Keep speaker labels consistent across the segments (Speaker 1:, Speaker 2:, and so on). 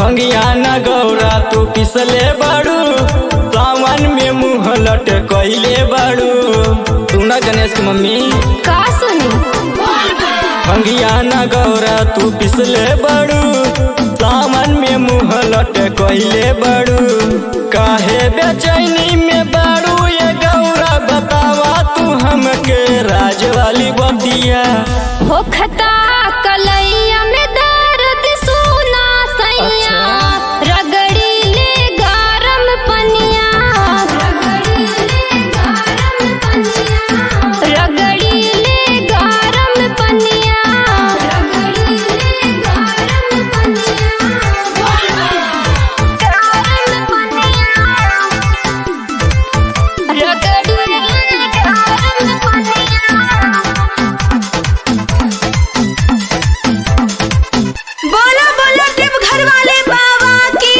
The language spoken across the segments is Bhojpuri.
Speaker 1: भंगिया न गौरा तू पिसले बाड़ू सावन में मुँह लट कैले बाड़ू तू ना गणेश की मम्मी
Speaker 2: का सुनी
Speaker 1: भंगिया न गौरा तू पिसले बाड़ू सावन में मुँह लट कैले बाड़ू काहे बेचैनी में बाड़ू ये गौरा बतावा तू हमके राज वाली बतिया
Speaker 2: हो खता कलैया में दर्द सुना सैया रगड़ी ले गरम पनिया रगड़ी ले गरम पनिया रगड़ी ले गरम पनिया
Speaker 3: बोलो बोलो टिप घर वाले बाबा की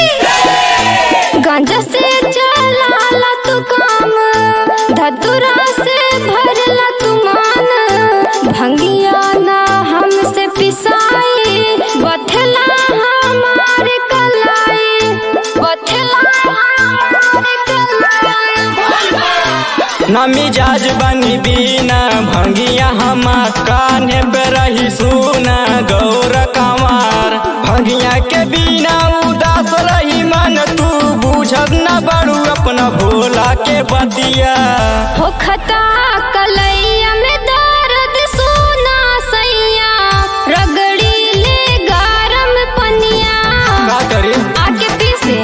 Speaker 2: गांजा से चलाला तू काम धतुरा से भरला तू मान भंगिया ना हमसे पिसाई बथला हमारे कलाई बथला हमारे कलाई
Speaker 1: ना मिजाज बनी बीना भंगिया हमार कान्हे पे रही सुना गौर कमार भंगिया के बिना उदास रही मन तू बुझब न बड़ू अपना भोला के बतिया
Speaker 2: हो खता कलैया में दर्द सुना सैया रगड़ी ले गरम पनिया
Speaker 1: का करी
Speaker 2: आके पीसे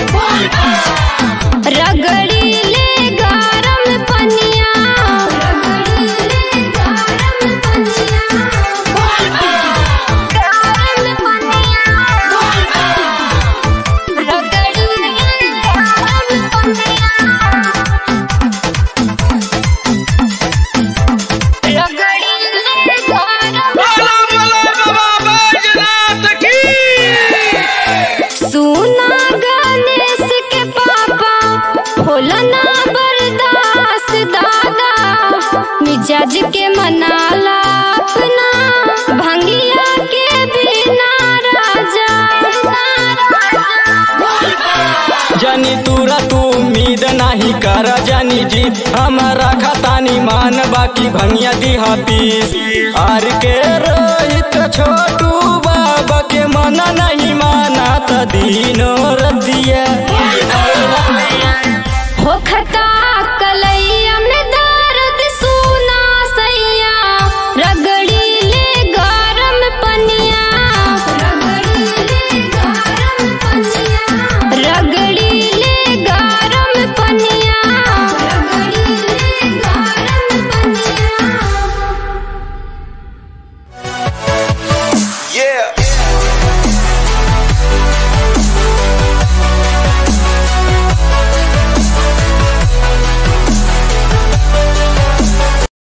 Speaker 2: रगड़ी ले गरम पनिया गरम पनिया रगड़ी ले गरम पनिया रगड़ी ले गरम सुना गणेश के पापा होला ना बर्दाश्त दादा मिजाज के मनाला अपना भंगिया के बिना राजा
Speaker 1: जानी तूरा तू उम्मीद नहीं कर जानी जी हमारा खतानी मान बाकी भंगिया दिहा पीस आर के रोहित छोटू बाबा के मना नहीं माना त दीनो रतिया
Speaker 2: हो खत